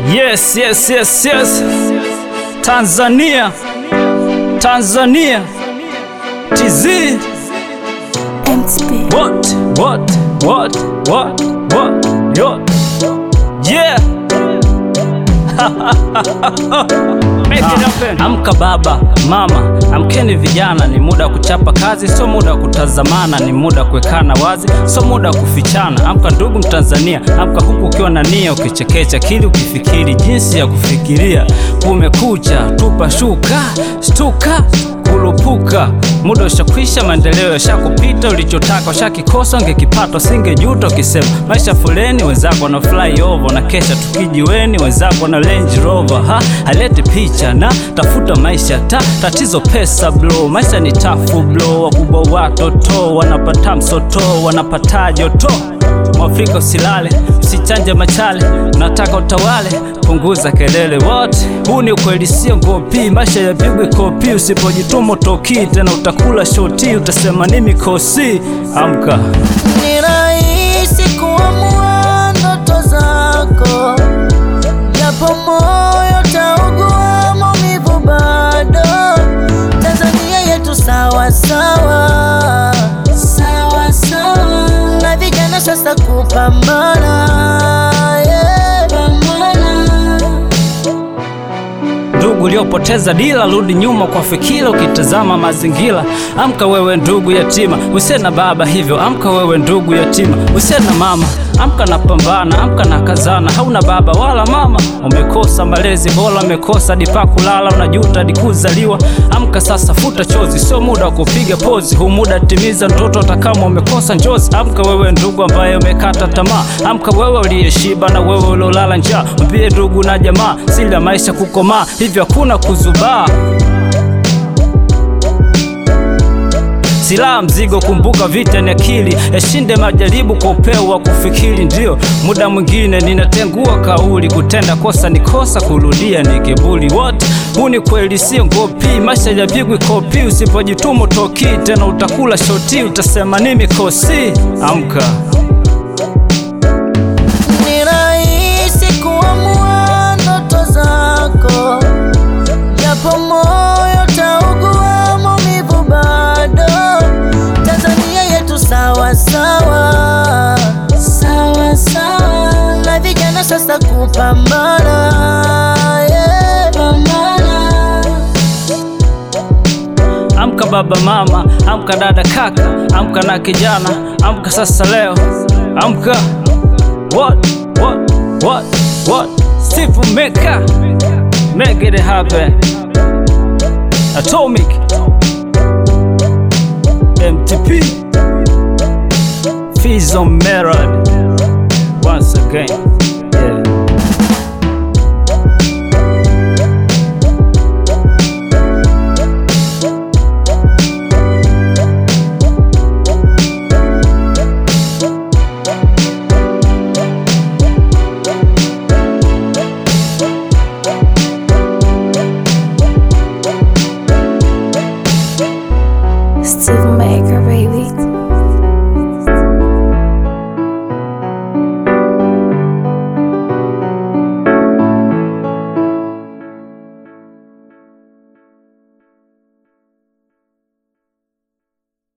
Yes, yes, yes, yes. Tanzania, Tanzania, TZ. What, what, what, what, what, what? Yeah. Make it happen. Amka baba, mama, amkeni vijana, ni muda wa kuchapa kazi, sio muda wa kutazamana, ni muda wa kuwekana wazi, sio muda wa kufichana. Amka ndugu Mtanzania, amka huku ukiwa na nia, ukichekecha akili, ukifikiri jinsi ya kufikiria. Kumekucha, tupa shuka, shtuka kulupuka muda ushakwisha, maendeleo yashakupita. Ulichotaka ushakikosa, ungekipata usingejuta. Ukisema maisha fuleni, wenzako na fly over na kesha tukijiweni, wenzako na Range Rover. Ha, halete picha na tafuta maisha ta tatizo pesa blo, maisha ni tafu blo. Wakubwa watoto wanapata msoto, wanapata joto. Mwafrika usilale, usichanje machale, unataka utawale, punguza kelele wote. Huu ni ukweli, sio ngopi. Maisha yapigwe kopi, usipojituma utoki tena, utakula shoti, utasema ni mikosi. Amka. Ni rahisi kuamua ndoto zako, japo moyo taugua maumivu bado. Tanzania yetu sawa sawa, sawa sawa, na vijana sasa kupambana, yeah. Pambana. Ndugu uliopoteza dila, rudi nyuma kwa fikira, ukitazama mazingira. Amka wewe ndugu yatima, usiye na baba, hivyo amka wewe ndugu yatima, usiye na mama. Amka na pambana, amka na kazana, hauna baba wala mama. Umekosa malezi bora, umekosa dipa kulala, unajuta dikuzaliwa. Amka sasa, futa chozi, sio muda wa kupiga pozi, huu muda timiza ndoto, hata kama umekosa njozi. Amka wewe ndugu ambaye umekata tamaa, amka wewe uliyeshiba na wewe uliolala njaa, mpie ndugu na jamaa, siri ya maisha kukomaa, hivyo hakuna kuzubaa. Silaha mzigo, kumbuka vita ni akili, yashinde majaribu kwa upeo wa kufikiri. Ndio muda mwingine ninatengua kauli, kutenda kosa ni kosa, kurudia ni kiburi. Wote huu ni kweli, sio ngopi. Maisha yapigwi kopi, usipojituma utoki tena, utakula shoti, utasema ni mikosi. Amka. Ni rahisi kuamua ndoto zako, japo moyo taugua maumivu bado. Tanzania yetu sawa sawa, sawa sawa, na vijana sasa kupambana, yeah. Pambana. Amka baba, mama, amka dada, kaka, amka na kijana, amka sasa leo, amka. What, what, what, what? Steve Meka, make it happen. Atomic, MTP, Fizo Merad, once again.